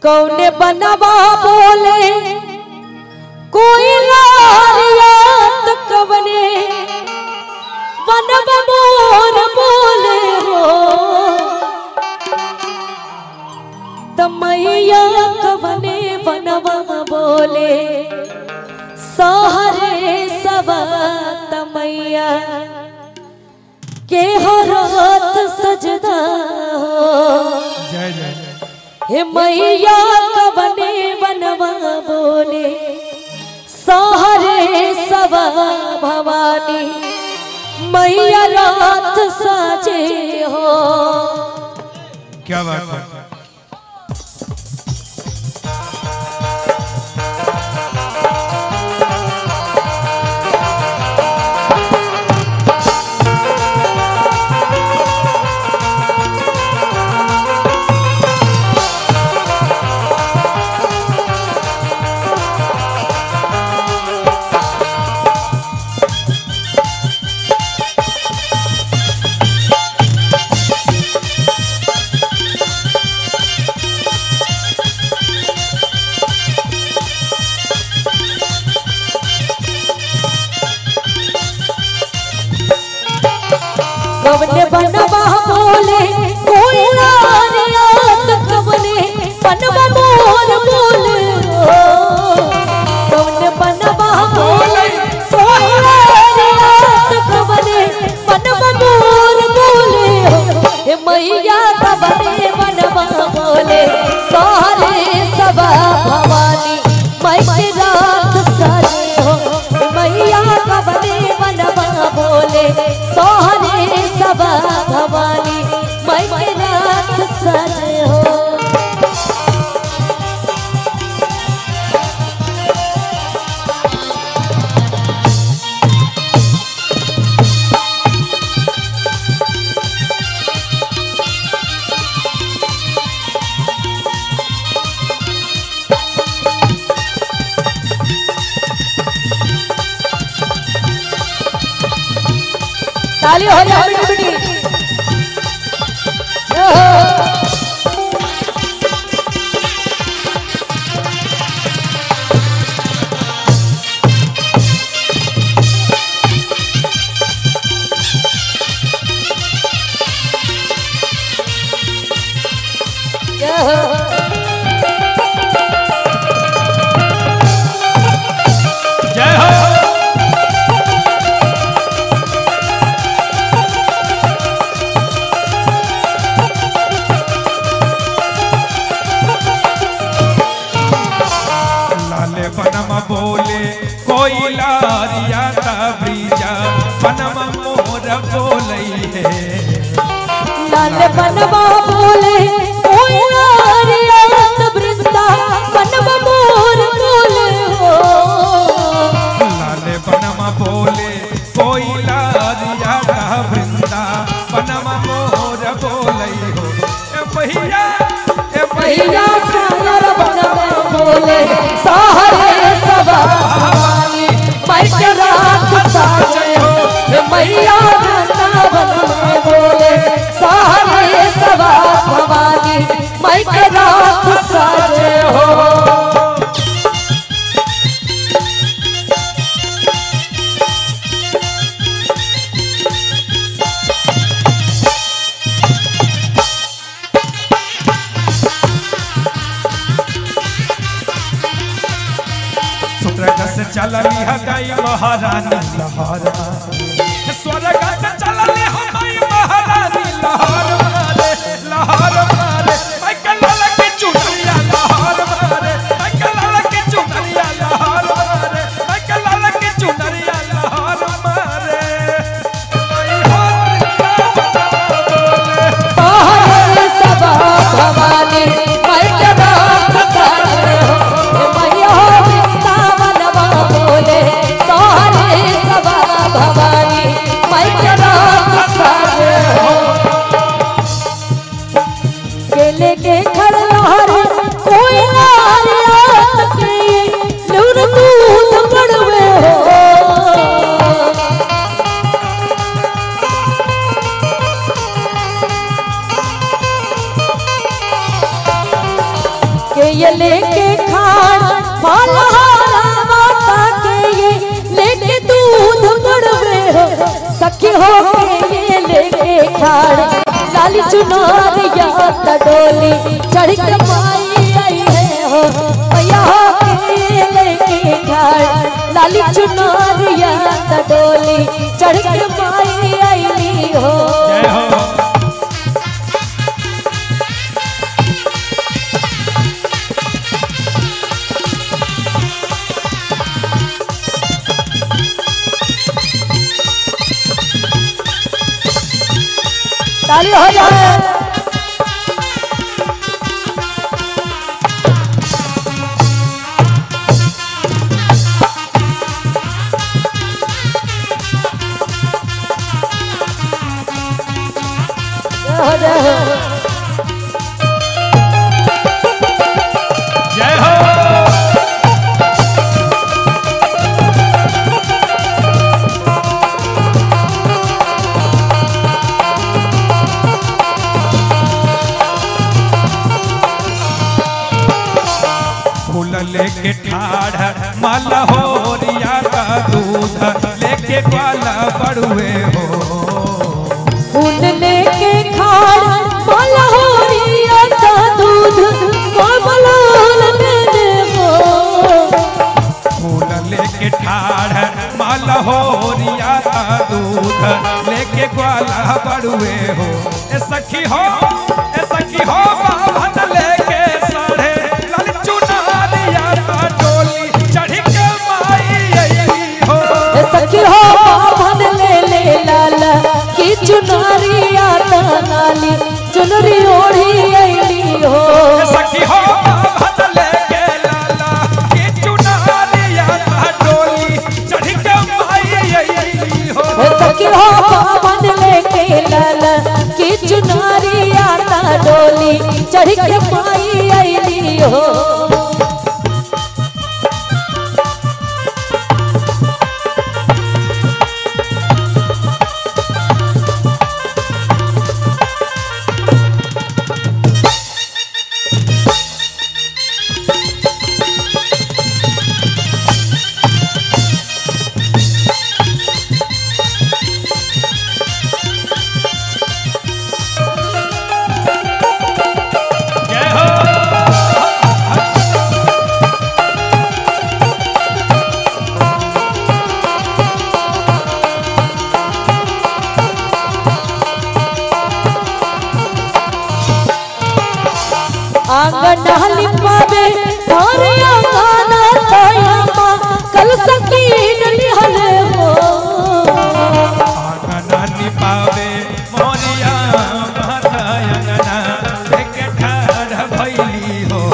कौने बनवा बोले कोई लारियात कवने बनव मोर बोले हो तमैया कवने बनवा बोले सहरे सवा तमैया के हो रात सजदा हो जय जय जय हे मैया कवने बनवा बोले सहरे सवा भवानी मैया रात साजे हो क्या बात है कवने बनवा बोले कोई लारियात कवने बनवा मोर बोले हो कवने बनवा बोले कोई लारियात कवने बनवा मोर बोले हो हे मैया कवने बनवा बोले सारे सबा भवानी मैं के रात सारे हो हे मैया कवने बनवा बोले सोहरे सबा भवानी मैं के रात सारे हो ताली हो जाए बेटी बेटी जय हो लाले बनम बोले कोई लारिया ब्रीजा बनम मोर बोलई है लाल बनवा बोले कोई नारियत वृंदा बनवा मोर बोले हो लाले बनम बोले कोई लारिया वृंदा बनम मोर बोलई हो ए भैया ए भैया भैया सागर बनवा बोले सहरे सबा भवानी मैं के रात साजे हो हे मैया राता बनवा बोले सहरे सबा भवानी मैं के रात साजे हो स्वर्ग से चलली है गई महारानी लहरा स्वर्ग से चलली है गई महारानी लहर मारे लहर मारे मैं कलल की चुनरिया लहर मारे मैं कलल की चुनरिया लहर मारे मैं कलल की चुनरिया लहर मारे मैं हाथ बोले सहरे सबा भवानी मैं के रात साजे हो हे मैया वृंदावनवा बोले सहरे सबा भवानी मैं के रात साजे हो केले के घर लहर कोई नारियात के लूर दूध पड़वे हो के ये लेके खाड़ फलहारा माता के ये लेके दूध मड़वे हो सखी हो के ये लेके खाड़ लाली चुनार या डोली चढ़ के माई आई है हो मैया हो के ये लेके खाड़ लाली चुनार या डोली चढ़ के माई आई हो जय हो ताली हो जाए जय हो जय हो जय हो फूल लेके ठाढ़ माला हो रिया का दूध लेके ग्वाला बड़ुए हो फूल लेके खाड़ माला हो रिया का दूध कोमल दे देवो फूल लेके ठाढ़ माला हो रिया का दूध लेके ग्वाला बड़ुए हो ए सखी हो ए सखी हो बाभन लेके साढ़े लाल चुनारिया का डोली चढ़ के माई अइली हो ए सखी हो बाभन ले ले लाला की चुनरिया नाली चुनरी ओढ़ी अइली हो ए सखी हो बाभन लेके लाला की चुनारिया का डोली चढ़ के माई अइली हो ए सखी हो बाभन लेके लाला की चुनरिया डोली चढ़ के पाई अइली हो जय हो आंगन लिपावे और आंगन तयमा कल सकीन लिहल हो आंगना निपावे मोरिया माता अंगना लेके ठाढ़ भइली हो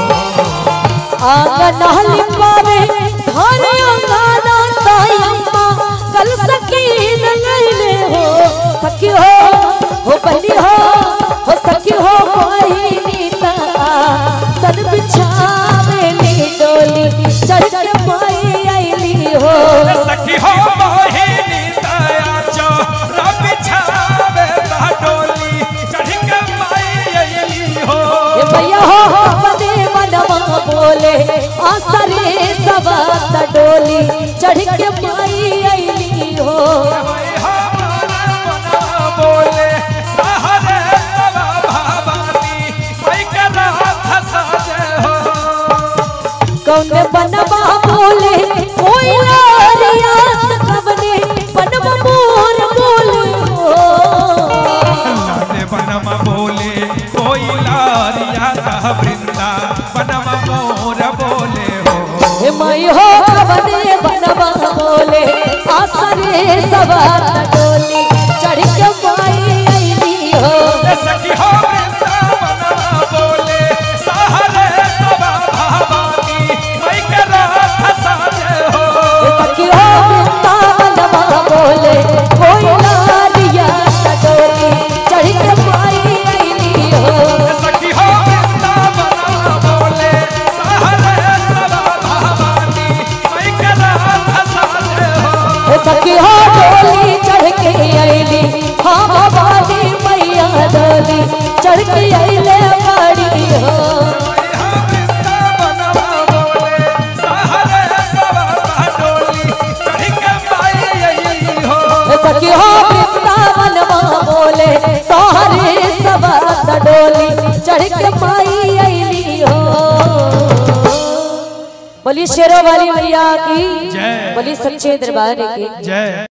आंगन लिपावे और आंगन तयमा कल सकीन लैले हो सखी हो हो बहनी हो हो सखी हो बहिनी ता सन बिछावे ली डोली चढ़ के पाई आईली हो सखी हो मोहिनी दया चो रब छावे ला डोली चढ़ के माई अइली हो ए भैया हो बदे मनवा बोले आसरे सवा डोली चढ़ के पाई आईली हो भाई हमारा मना बोले सहरे सवा भवानी मैं करा धसा जय हो कौन बनवा बोले कोई लारिया कबने बनवा मोर बोले हो लाने बनम बोले कोई लारिया का वृंदा बनम मोर बोले हो हे मई हो कबने बनवा बोले आसरे सवा डोली चढ़ के पाई आईली हो सखी हो वृंदा बनम बोले सहरे सवा भवानी मैं करा धसा जय हो सखी हो वृंदावनवा बोले कोई लारिया डोली चढ़ के पाई आईली हो सखी हो वृंदा बनम बोले सहरे सवा भवानी मैं करा धसा जय हो सखी हो डोली चढ़ डोली चढ़ के माई अली हो बोली शेरों वाली मैया की जय। बोली सच्चे दरबार की जय